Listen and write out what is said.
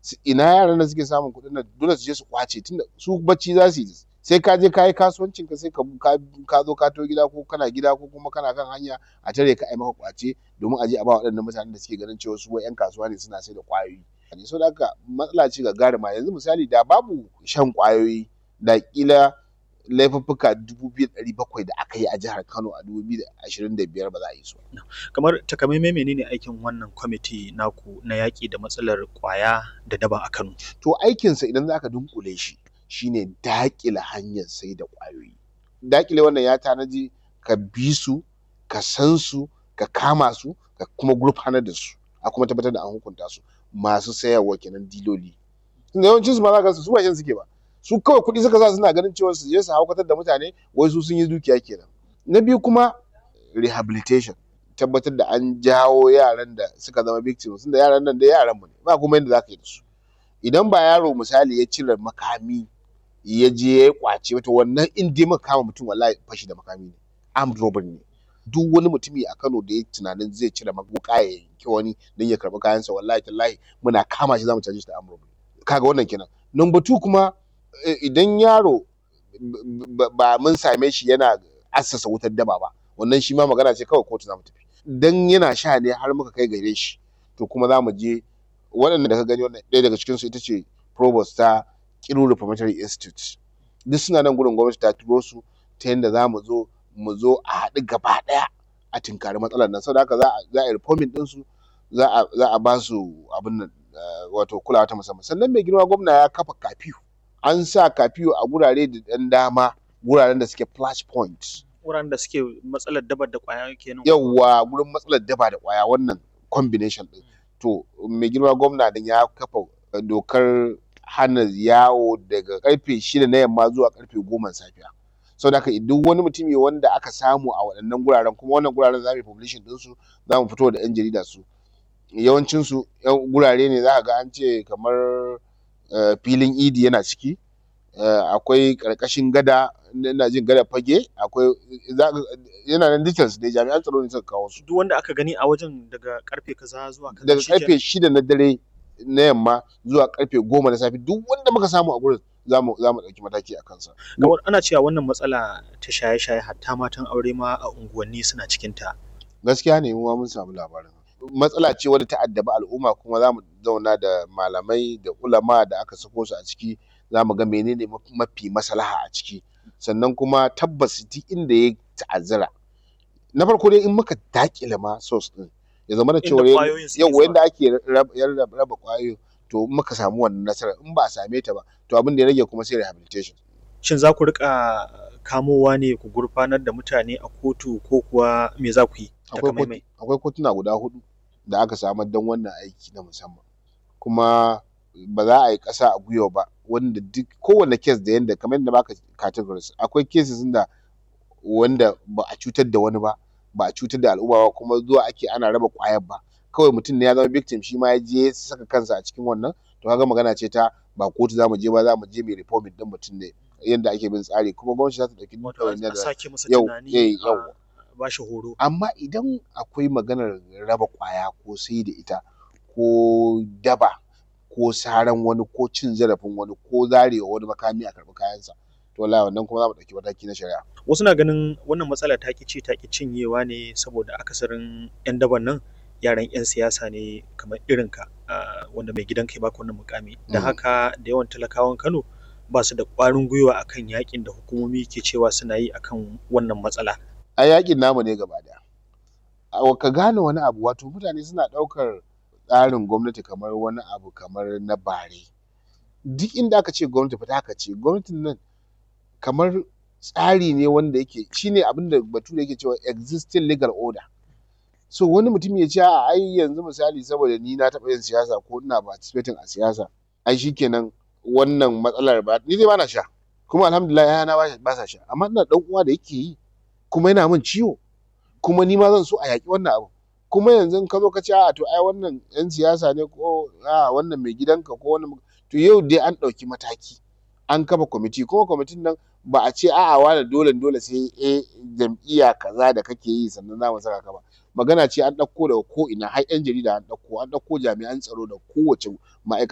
ina yaran da suke samun kuɗin nan dole su je su kwace tunda su bacci za su yi sai ka je ka yi kasuwancin ka sai ka ka zo ka to gida ko kana gida ko kuma kana kan hanya a tare ka ai maka kwace domin a je a ba waɗannan mutanen da suke ganin cewa su wai 'yan kasuwa ne suna sai da ƙwayoyi so da haka matsala ce gagarima yanzu misali da babu shan ƙwayoyi da ƙila laifuffuka dubu biyu da ɗari bakwai da aka yi a jihar Kano a dubu biyu da ashirin da biyar ba za a yi su ba. Kamar takamaimai menene aikin wannan kwamiti naku na yaƙi da matsalar ƙwaya da daba a Kano? To aikinsa idan za ka dunƙule shi shine daƙile hanyar sai da ƙwayoyi. Daƙile wannan ya tanaji ka bi su, ka san su, ka kama su, ka kuma gurfanar da su, a kuma tabbatar da an hukunta su masu sayarwa kenan diloli. Tunda yawancin su ma za ka ga su ba shan suke ba. Su kawai kuɗi suka sa suna ganin cewa su je su haukatar da mutane wai su sun yi dukiya kenan. Na biyu kuma rehabilitation tabbatar da an jawo yaran da suka zama victims tunda yaran nan dai yaran mu ne ba kuma yadda za ka yi da su. Idan ba yaro misali ya cire makami ya je ya yi ƙwace to wannan in dai muka kama mutum wallahi fashi da makami ne armed robbery ne. Duk wani mutumi a Kano da ya yi tunanin zai cire wuƙa ya yanki wani don ya karɓi kayansa wallahi tallahi muna kama shi za mu caje shi da armed robbery. Ka ga wannan kenan. Number two kuma idan yaro ba mun same shi yana assasa wutar daba ba wannan shi ma magana ce kawai kotu za mu tafi. Dan yana sha ne har muka kai gare shi to kuma za mu je waɗanda da ka gani wannan ɗaya daga cikinsu ita ce provost ta Kiru Reformatory Institute. Duk suna nan gurin gwamnati ta turo su ta yanda za mu zo mu zo a haɗu gaba ɗaya a tinkari matsalar nan saboda haka za a yi reforming ɗinsu za a ba su abin nan wato kulawa ta musamman. Sannan mai girma gwamna ya kafa curfew an sa curfew a gurare da ɗan dama wuraren da suke flash point. Wuraren da suke matsalar daba da ƙwaya kenan. Yawwa gurin matsalar daba da ƙwaya wannan combination ɗin. To mai girma gwamna din ya kafa dokar hana yawo daga ƙarfe shida na yamma zuwa ƙarfe goma safiya. Saboda haka duk wani mutumi wanda aka samu a waɗannan guraren kuma wannan guraren za mu yi publishing ɗinsu za mu fito da 'yan jarida su. Yawancinsu gurare ne za ka ga an ce kamar filin idi yana ciki, akwai ƙarƙashin gada ina jin gadar fage, akwai yana nan details dai jami'an tsaro ne suka kawo su. Duk wanda aka gani a wajen daga ƙarfe kaza zuwa kaza Daga ƙarfe shida na dare na yamma zuwa ƙarfe goma na safe duk wanda muka samu a gurin za mu ɗauki mataki a kansa. Kamar ana cewa wannan matsala ta shaye-shaye hatta matan aure ma a unguwanni suna cikinta. Gaskiya ne mu ma mun samu labarin. Matsala ce wadda ta addabi al'umma kuma za mu zauna da malamai da ulama da aka sako su a ciki za mu ga menene mafi maslaha a ciki. Sannan kuma tabbas duk inda ya ta'azzara na farko dai in muka daƙile ma source ɗin ya zamana cewa yawwa yanda ake raba ƙwayoyin to in muka samu wannan nasarar in ba a same ta ba to abin da ya rage kuma sai rehabilitation. Shin za ku riƙa kamowa ne ku gurfanar da mutane a kotu ko kuwa me za ku yi? Akwai kotuna guda huɗu da aka samar don wannan aiki na musamman kuma ba za a yi ƙasa a gwiwa ba wanda duk kowane case da yanda kamar yadda na baka categories akwai cases da wanda ba a cutar da wani ba ba a cutar da al'umma ba kuma zuwa ake ana raba ƙwayar ba kawai mutum ne ya zama victim shi ma ya je ya saka kansa a cikin wannan to kaga magana ce ta ba kotu za mu je ba za mu je mu reforming ɗin mutum ne yanda ake bin tsari kuma gwamnati za ta ɗauki ɗawainiya da sake masa tunani ba shi horo. Amma idan akwai maganar raba ƙwaya ko sai da ita ko daba ko saran wani ko cin zarafin wani ko zarewa wani makami a karɓi kayansa to wallahi wannan kuma za mu ɗauki mataki na shari'a. Wasu na ganin wannan matsala ta ƙi ci ta ƙi cinyewa ne saboda akasarin 'yan daban nan yaran 'yan siyasa ne kamar irinka wanda mai gidanka ya baka wannan muƙami. Da haka da yawan talakawan Kano ba su da ƙwarin gwiwa akan yaƙin da hukumomi ke cewa suna yi akan wannan matsala. Ai yaƙin namu ne gaba ɗaya. Ka gane wani abu wato mutane suna ɗaukar tsarin gwamnati kamar wani abu kamar na bare. Duk inda aka ce gwamnati fa taka ce gwamnatin nan kamar tsari ne wanda yake shine abin da bature yake cewa existing legal order. So wani mutum ya ce a'a ai yanzu misali saboda ni na taɓa yin siyasa ko ina participating a siyasa ai shikenan wannan matsalar ba ni dai bana sha kuma alhamdulillah 'ya'yana ba sa sha amma ina ɗan uwa da yake yi kuma yana min ciwo kuma ni ma zan so a yaƙi wannan abu. Kuma yanzu in ka zo ka ce a'a to ai wannan 'yan siyasa ne ko a'a wannan mai gidanka ko wannan to yau dai an ɗauki mataki an kafa kwamiti kuma kwamitin nan ba a ce a'a wane dole dole sai eh jam'iyya kaza da kake yi sannan za mu saka ka ba. Magana ce an ɗauko daga ko'ina har 'yan jarida an ɗauko an ɗauko jami'an tsaro da kowace ma'aikata.